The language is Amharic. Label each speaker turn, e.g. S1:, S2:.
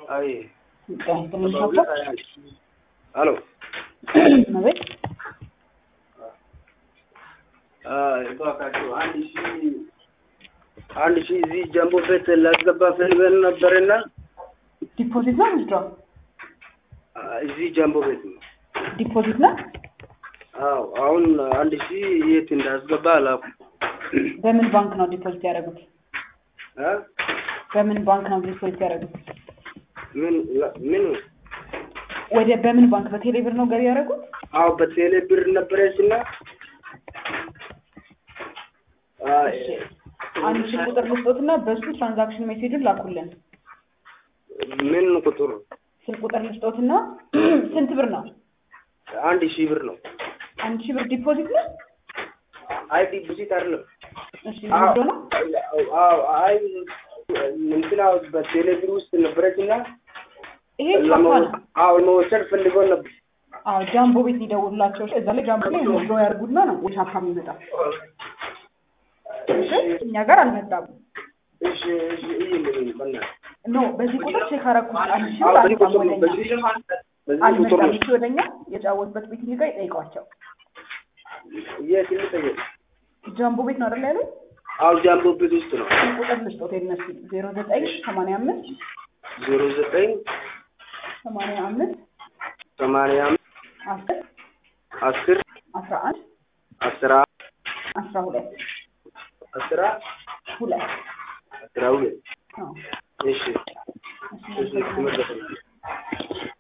S1: አይ
S2: ትንሽ ሀሳብ
S1: አሎ
S2: አቤት
S1: እባካችሁ አንድ ሺህ አንድ ሺህ እዚህ ጃምቦ ቤት ላስገባ ፈልገን ነበርና
S2: ዲፖዚት ነው ምንድነው?
S1: እዚህ ጃምቦ ቤት ነው።
S2: ዲፖዚት ነው።
S1: አዎ አሁን አንድ ሺህ የት እንዳስገባ አላውቅም።
S2: በምን ባንክ ነው ዲፖዚት ያደረጉት?
S1: እ?
S2: በምን ባንክ ነው ዲፖዚት ያደረጉት?
S1: ምን ምን
S2: ወደ በምን ባንክ በቴሌ ብር ነው ገቢ ያደረጉት?
S1: አዎ በቴሌ ብር ነበረች እና
S2: አንድ ሺህ ቁጥር ልስጦትና በሱ ትራንዛክሽን ሜሴጁን ላኩልን።
S1: ምን ቁጥር
S2: ስልክ ቁጥር ልስጦትና ስንት ብር ነው?
S1: አንድ ሺህ ብር ነው።
S2: አንድ ሺህ ብር ዲፖዚት ነው።
S1: አይ ዲፖዚት አይደለም።
S2: እሺ ምንድነው ነው?
S1: አዎ አይ እንትና በቴሌ ብር ውስጥ ነበረች እና
S2: ይሄ ቻፓ ነው።
S1: አዎ ለመውሰድ ፈልገው ነበር።
S2: አዎ ጃምቦ ቤት ሊደውሉላቸው እዛ ላይ ጃምቦ ላይ ሞዶ ያርጉና ነው ወደ ቻፓ የሚመጣው። እሺ እኛ ጋር አልመጣም።
S1: እሺ እሺ ይልኝ በእናትህ
S2: ኖ በዚህ ቁጥር ቼክ አደረኩት። አንድ ሺህ
S1: አዎ
S2: ብር
S1: በዚህ
S2: አልመጣም
S1: ቁጥር ነው
S2: ወደኛ
S1: በዚህ በዚህ ቁጥር
S2: አልመጣም።
S1: ነው
S2: እሺ ወደኛ የጫወቱበት ቤት ጋር ይጠይቋቸው።
S1: የት ልጠየቅ?
S2: ጃምቦ ቤት ነው አይደል ያሉት?
S1: አዎ ጃምቦ ቤት ውስጥ ነው።
S2: ስልክ ቁጥር ልስጦት የነሱ ዜሮ ዘጠኝ ሰማንያ አምስት
S1: ዜሮ ዘጠኝ
S2: ሰማንያ አምስት
S1: ሰማንያ አምስት
S2: አስር
S1: አስር
S2: አስራ አንድ
S1: አስራ
S2: አስራ ሁለት
S1: አስራ
S2: ሁለት
S1: አስራ ሁለት
S2: አዎ
S1: እሺ
S2: እሺ
S1: እሺ ትመለሳለህ።